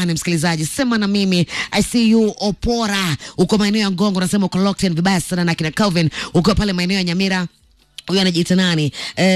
ndani msikilizaji, sema na mimi. I see you Opora, uko maeneo ya Ngongo, unasema uko locked in vibaya sana na kina Calvin, uko pale maeneo ya Nyamira huyu anajiita nani?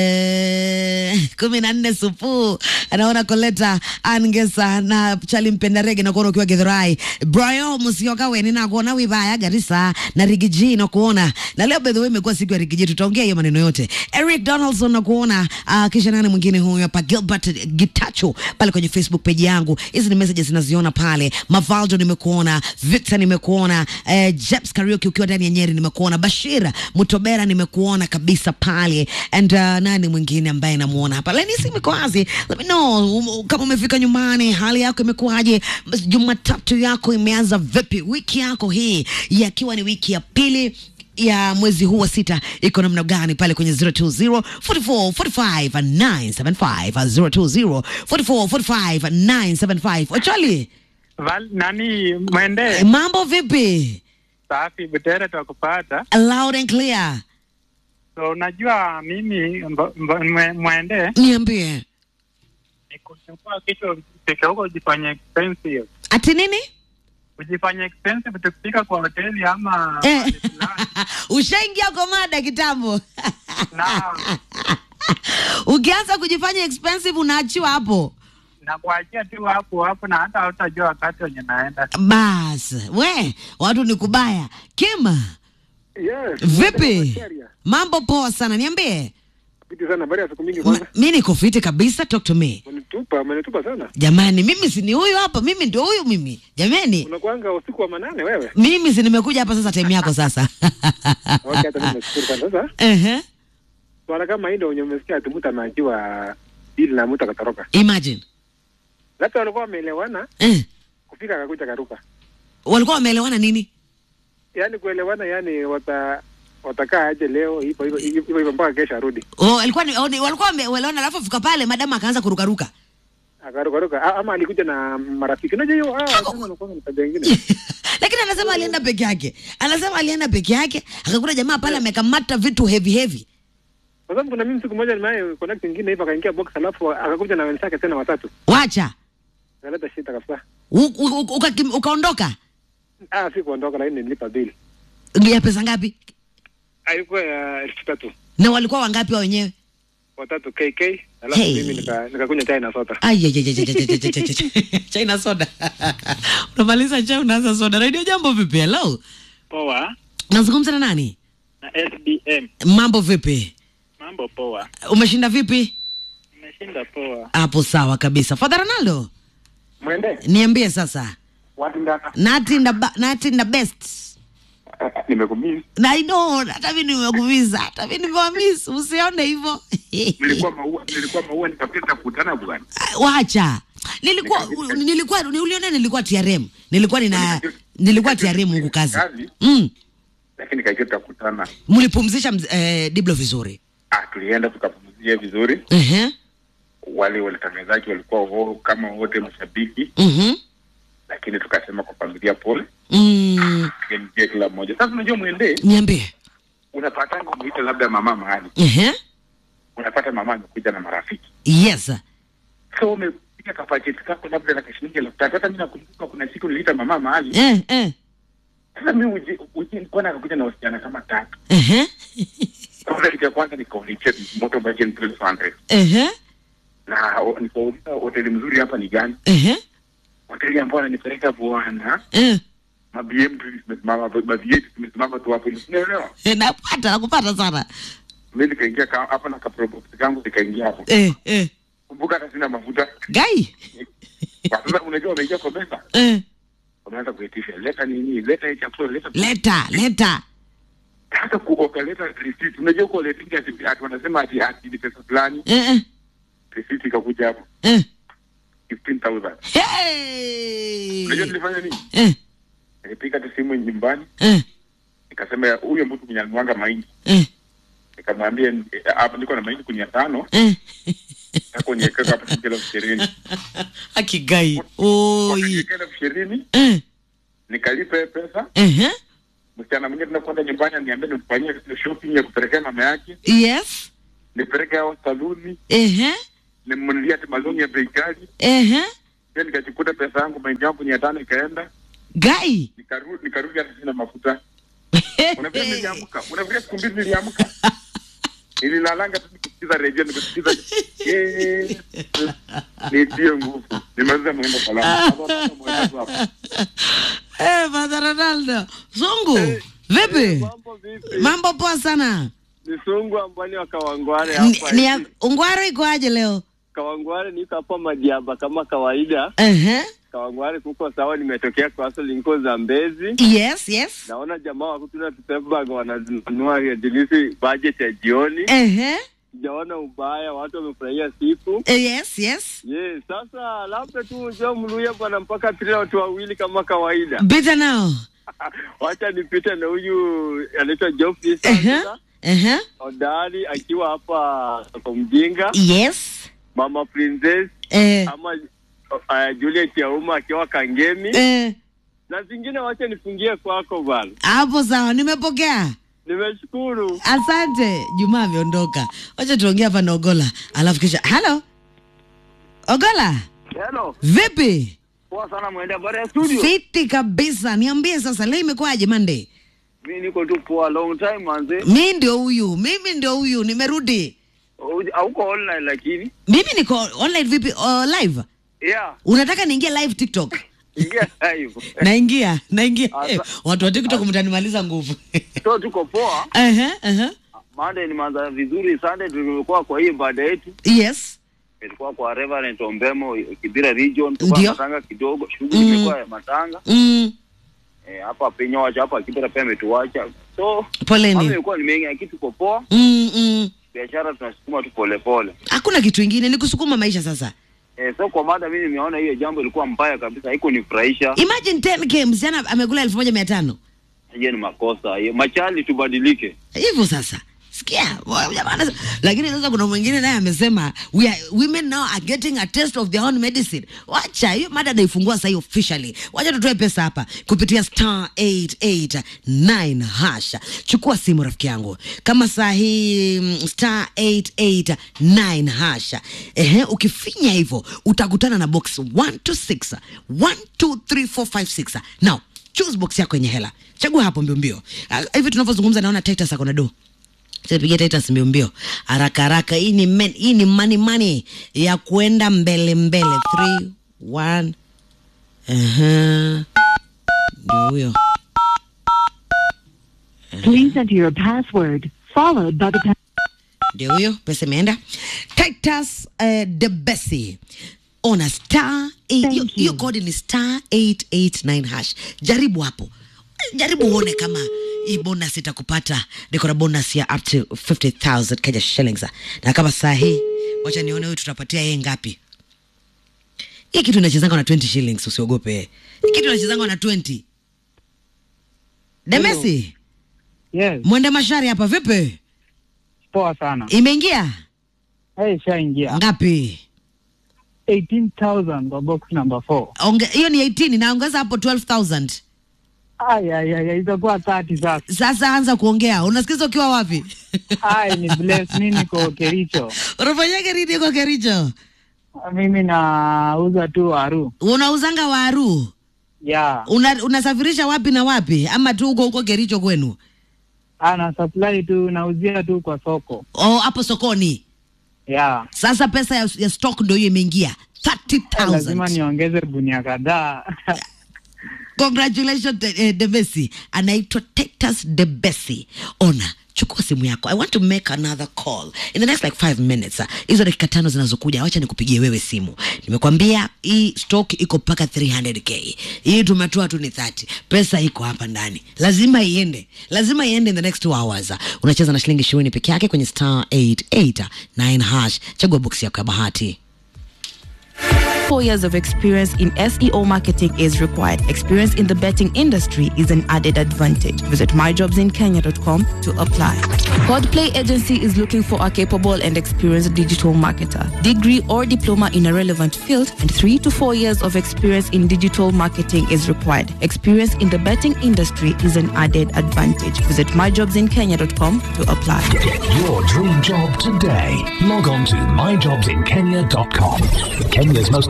Eh, kumi na nne supu anaona Koleta Angesa na Chali mpenda rege na kuona ukiwa Githurai Brian Musiokawe ninakuona wibaya Garissa na Rigiji na kuona na leo by the way imekuwa siku ya Rigiji, tutaongea hiyo maneno yote. Eric Donaldson na kuona uh, kisha nani mwingine huyu hapa Gilbert Gitacho pale kwenye Facebook page yangu. Hizi ni messages zinaziona pale. Mavaldo nimekuona, Victor nimekuona, eh, Jeps Karaoke ukiwa ndani ya Nyeri nimekuona, Bashir Mutobera nimekuona kabisa pale and uh, nani mwingine ambaye namuona hapa Lenisi Mikoazi, let me know um, kama umefika nyumbani, hali yako imekuwaje? Jumatatu yako imeanza vipi? Wiki yako hii yakiwa ni wiki ya pili ya mwezi huu wa sita iko namna gani pale kwenye 020 44 45 975 020 44 45 975 Ochali, Val, nani mwende mambo vipi? safi Butere twakupata. Loud and clear, So unajua mimi mb- mb- mwe- mwende niambie ni kuchukua kitu fika huko ujifanye expensive, ati nini? ujifanye expensive tukifika kwa hoteli ama Eh. mahali fulani. Ushaingia kwa mada kitambo. na Ukianza kujifanya expensive unaachiwa hapo. na kuachia tu hapo hapo, na hata hautajua wakati wenye naenda. Bas, we, watu ni kubaya. Kima, Yes. vipi? Nigeria. Mambo poa sana, niambie. Fiti sana habari ya siku mingi Ma- kwanza. Mi niko fiti kabisa, talk to me. Umenitupa, umenitupa sana. Jamani, mimi si ni huyu hapa, mimi ndio huyu mimi. Jamani, Unakuanga usiku wa manane wewe. mimi si nimekuja hapa sasa, time yako sasa. Okay, hata mimi nashukuru sana. Sasa Ehe, swala kama hii ndio wenye umesikia ati mtu ameachiwa ili na mtu akatoroka. imagine. Labda walikuwa wameelewana Eh, kufika akakuja karuka. walikuwa wameelewana nini? Yaani kuelewana yani wata watakaa aje leo hivyo hivyo hivyo hivyo mpaka kesho arudi. Oh, alikuwa ni, oh, ni- walikuwa wameelewana alafu fika pale madamu akaanza kurukaruka. Akaruka ruka A- ama alikuja na marafiki. Unajua hiyo ah kama unakuwa na tabia nyingine. lakini anasema alienda peke yake, anasema alienda peke yake, akakuta jamaa pale amekamata vitu heavy heavy. Kwa sababu kuna mimi siku moja nimewahi connect nyingine hivyo akaingia box alafu akakuja na wenzake tena watatu. Wacha Akaleta shida kabisa. U- u- u- ukakim- ukaondoka. Ah, si kuondoka lakini nilipa bili. ya pesa ngapi? Haikuwa ya elfu tatu Na walikuwa wangapi wa wenyewe? watatu KK alafu Hey. mimi nika- nikakunywa chai na soda. Ai, ai, ai, ai, ai, ai, ai, ai, ai, ai. chai na soda unamaliza chai unaanza soda. Radio Jambo vipi? Hello, Poa nazungumza na nani? na SDM, Mambo vipi? mambo poa, Umeshinda vipi? nimeshinda poa. Hapo sawa kabisa. Father Ronaldo, Mwende niambie sasa, watu ndaka nati na ba- nati na best nimekumisi. na I know, hata mimi nimekumiza, hata mimi nimewamiss, usione hivyo Nilikuwa maua, nilikuwa maua nikapita kukutana bwana. wacha nilikuwa nilikuwa uliona nilikuwa TRM nilikuwa nina nilikuwa TRM huku kazi mm. Lakini kaja tukakutana. mlipumzisha mz- eh, Diblo vizuri Ah, tulienda tukapumzia vizuri. uh-huh. Wale watangazaji walikuwa ho, kama wote mashabiki, uh-huh. lakini tukasema kwa familia pole, mm. tukamjia kila mmoja. Sasa unajua mwende, niambie unapatanga umuita labda mama mahali, uh-huh. unapata mama amekuja na marafiki, yes so umepiga kapacheti kako labda na kashilingi elfu tatu. Hata mimi nakumbuka kuna siku niliita mama mahali eh, eh. Sasa mimi uji uji nilikuwa nakakuja na wasichana kama tatu. Uh-huh. Kwanza kitu ya kwanza nikauliza moto budget 1200 Uh-huh. na o- nikauliza hoteli mzuri hapa ni gani? Uh-huh. Hoteli ambayo ananipeleka bwana, Uh. ma BM tu zimesimama, ma V8 zimesimama tu hapo, unaelewa? Eh, napata nakupata sana Mimi nikaingia ka- hapa na kaprobox kangu nikaingia hapo. eh, eh. Kumbuka hata sina mafuta. gai Kwa sasa unajua wameingia kwa meza. eh. Wameanza kuitisha leta nini? Leta hii chakula, leta. leta leta Hata kuoka leta receipt. Unajua uko letingi ati ati wanasema ati ati ni pesa fulani. eh, eh. Receipt ikakuja hapo Eh. 15000. Hey. Unajua nilifanya nini? Eh, Nilipiga tu simu nyumbani eh, nikasema huyo mtu mwenye alimwaga mahindi, eh, nikamwambia eh, hapa niko na mahindi kunia tano eh. tako niekeka hapa shilingi elfu ishirini akigai oi Wakaniwekea elfu ishirini eh, nikalipa hiyo pesa. eh, Msichana mwingine tunakwenda nyumbani aniambia nimfanyie shopping ya kupelekea mama yake, yes nipeleke hao saluni, eh, nimnunulie hati maloni ya bei ghali, eh, pia nikachukua pesa yangu mahindi yangu mia tano ikaenda gai nikarudi nikarudi hata sina mafuta unafikiria niliamka unafikiria siku mbili niliamka nililalanga tu nikisikiza redio nikisikiza eh, nitie nguvu nimaliza mwendo salama Sasa mwenda tu hapo. Eh, Father Ronaldo zungu vipi Mambo vipi? mambo poa sana Ni sungu ambani wa Kawangware Ni- hapa. ni hivi. ya- ungwaro ikoaje leo Kawangware niko hapa Madiaba kama kawaida. Ehe. Kawangware kuko sawa, nimetokea kwa Asol niko Zambezi. yes yes Naona jamaa wako tuna tutebag wananunua dilisi budget ya jioni. Ehe. Sijaona ubaya, watu wamefurahia siku. Eh, yes yes Yes, sasa labda tu njoo mluye bwana mpaka tuna watu wawili kama kawaida. bita nao Wacha nipite na huyu anaitwa Geoffrey Ehe. sasa. Ehe. Odari akiwa hapa kwa mjinga. yes Mama Princess Eh. ama uh, Juliet Yauma akiwa Kangemi Eh. na zingine, wacha nifungie kwako bwana. hapo sawa nimepokea Nimeshukuru. asante juma ameondoka wacha tuongea hapa na ogola alafu kisha halo ogola Hello. vipi Poa sana mwende habari ya studio. fiti kabisa niambie sasa leo imekuwaje mande Mimi niko tu poa long time manze. mi ndio huyu mimi ndio huyu nimerudi Uj- Hauko online lakini. mimi niko online vipi uh, live Yeah, unataka niingie live tiktok ingia live. naingia naingia Asa- Eh, watu wa tiktok mtanimaliza nguvu So tuko poa. Ehe, ehe. Monday ni manza vizuri, Sunday tulikuwa kwa hii ibada yetu. yes Tulikuwa kwa Reverend Ombemo Kibira region, tulikuwa Ndio. matanga kidogo. Shughuli Mm. imekuwa ya matanga. mm, Eh, hapa penye wacha hapa Kibira pia ametuacha. So mambo poleni imekuwa ni mengi, lakini tuko poa. mm, mm. biashara tunasukuma tu polepole. hakuna kitu ingine ni kusukuma maisha sasa Eh, so kwa mada mimi nimeona hiyo jambo ilikuwa mbaya kabisa, haiko nifurahisha. imagine 10k msichana amekula elfu moja mia tano Hiyo ni makosa hiyo, machali tubadilike. hivyo sasa sikia wa- jamaa anasema- lakini sasa kuna mwingine naye amesema we are, women now are getting a taste of their own medicine wacha hiyo mada naifungua sahii officially wacha tutoe pesa hapa kupitia star 889 hasha chukua simu rafiki yangu kama saa hii mm, star 889 hasha ehe ukifinya hivyo utakutana na box 1 to 6 1 2 3 4 5 6 now choose box yako yenye hela chagua hapo mbio mbio Ah, hivi tunavyozungumza naona titus ako na do piga titus mbio mbio haraka haraka hii ni men, hii ni money money ya kwenda mbele mbele 3 1 Aha. ndio huyo Please enter your password followed by the pa- ndio huyo pesa imeenda titus uh, debesi ona star eight- Thank hiyo- you. hiyo kodi ni star 889 hash jaribu hapo jaribu uone kama hii bonus itakupata niko na bonus ya up to 50000 kenya shillings na kama saa hii wacha nione huyu tutapatia yeye ngapi hii kitu inachezanga na 20 shillings usiogope hii kitu inachezanga na 20 demesi Yes, mwende mashari hapa vipi poa sana. imeingia Hey, shaingia ngapi 18,000 kwa box number 4. Onge- hiyo ni 18 naongeza hapo 12000 Ay, ay, ay, ay, itakuwa 30 sasa. sasa anza kuongea unasikiza ukiwa wapi Ay, ni bless nini kwa Kericho. unafanyaga nini kwa kericho Mimi nauza tu waru. unauzanga waru Yeah. Una, unasafirisha wapi na wapi ama tu huko huko kericho kwenu Ana supply tu nauzia tu kwa soko. o hapo sokoni Yeah. sasa pesa ya, ya stock ndo hiyo imeingia Lazima 30000 niongeze gunia kadhaa. congratulations de, eh, debesi anaitwa titus debesi ona chukua simu yako i want to make another call in the next like five minutes ah, hizo dakika tano zinazokuja wacha nikupigie wewe simu nimekwambia hii stock iko mpaka 300k hii tumetoa tu ni 30 pesa iko hapa ndani lazima iende lazima iende in the next two hours Ah, unacheza na shilingi ishirini peke yake kwenye star 889 hash chagua boksi yako ya bahati Four years of experience in SEO marketing is required. Experience in the betting industry is an added advantage. Visit myjobsinkenya.com to apply. Podplay Agency is looking for a capable and experienced digital marketer. Degree or diploma in a relevant field and three to four years of experience in digital marketing is required. Experience in the betting industry is an added advantage. Visit myjobsinkenya.com to apply. Get your dream job today. Log on to myjobsinkenya.com. Kenya's most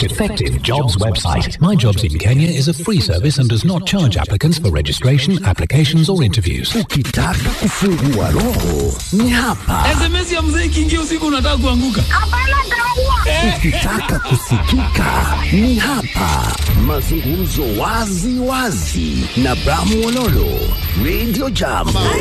effective jobs website. My Jobs in Kenya is a free service and does not charge applicants for registration, applications, or interviews. Ukitaka kufungua roho ni hapa. SMS ya mzee ikiingia usiku unataka kuanguka. Ukitaka kusikika ni hapa. Mazungumzo wazi wazi na Bramu Ololo, Radio Jam.